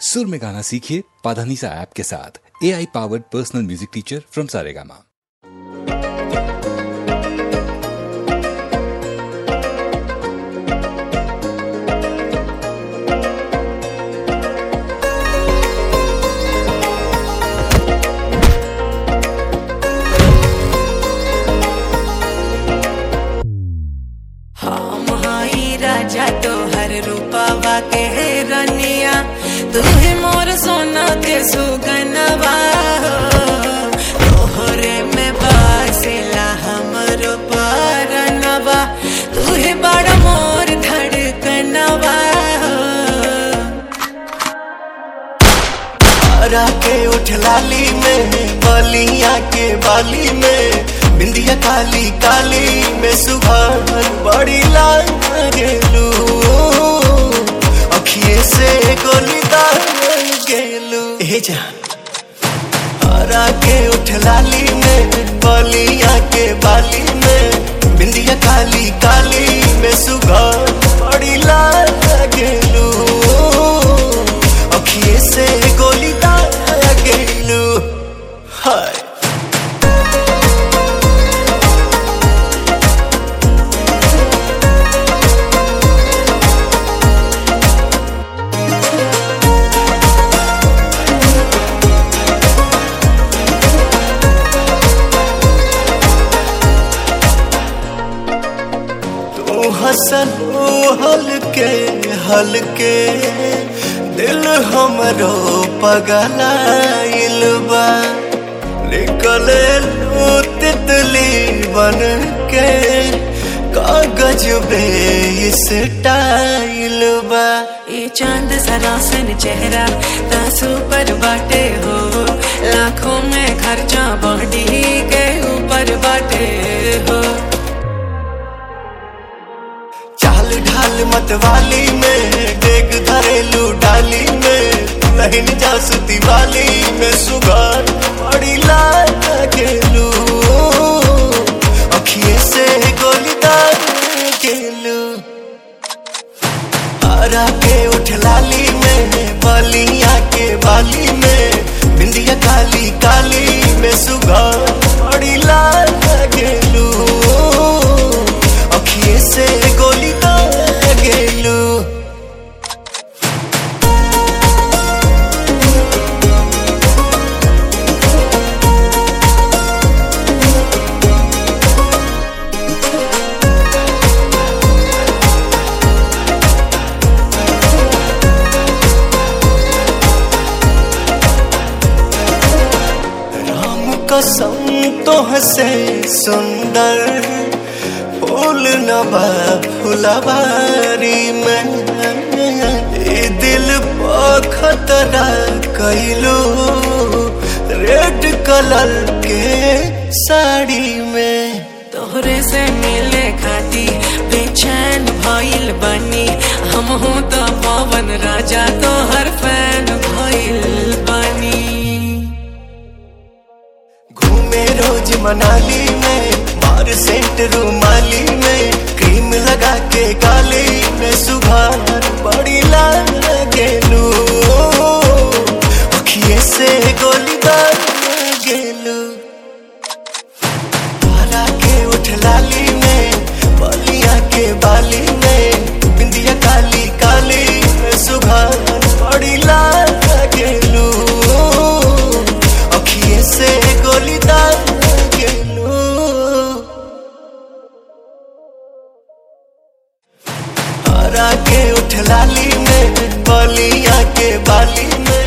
सुर में गाना सीखिए पाधानीसा ऐप के साथ A I powered personal music teacher from Saregama हम हाई राजा तोहर रूपावा के रनिया तू ही मोर सोना के सुगनवा तोहरे में बासिला हमरो परनवा तू ही बड़ मोर धड़कनवा हरा के उठ लाली में बलिया के बाली में बिंदिया काली काली में सुबह बड़ी लाल गेलू अखिए से गोली दाल गेलू हे जान हरा के उठ लाली में बलिया के बाली में बिंदिया काली काली में सुबह बड़ी लाल गेलू अखिए से गोली दाल गेलू हाय तू हसन ओ हलके हलके दिल हमरो पगलाइल बा निकले लू तितली बन के कागज बे इस टाइल बा ये चांद सरासन चेहरा तासू पर बाटे हो लाखों में खर्चा बॉडी के ऊपर बाटे हो चाल ढाल मतवाली में डेग धरेलू डाली में लहिन जासुती वाली में सुगार बड़ी लाल गेलू अखिए से गोली दाल गेलू हरा के उठ लाली में बलिया के बाली में बिंदिया काली काली में सुगार बड़ी लाल गेलू अखिए से गोली दाल गेलू राम कसम तो हसे सुंदर फूल नबा फुलवारी में ए दिल पर खतरा कैलू रेड कलर के साड़ी में तोहरे से मिले खाती बेचैन भइल बनी हम हूँ तो पवन राजा तोहर फैन भइल बनी घूमे रोज मनाली में मार सेंट रूमाली में क्रीम लगा के गाली में सुबह बड़ी लाल गेलू अखिए से गोली दाल गेलू हरा के उठ लाली में बलिया के बाली में बिंदिया काली काली में सुबह बड़ी लाल गेलू अखिए से गोली दाल गेलू हरा के उठ लाली में बलिया के बाली में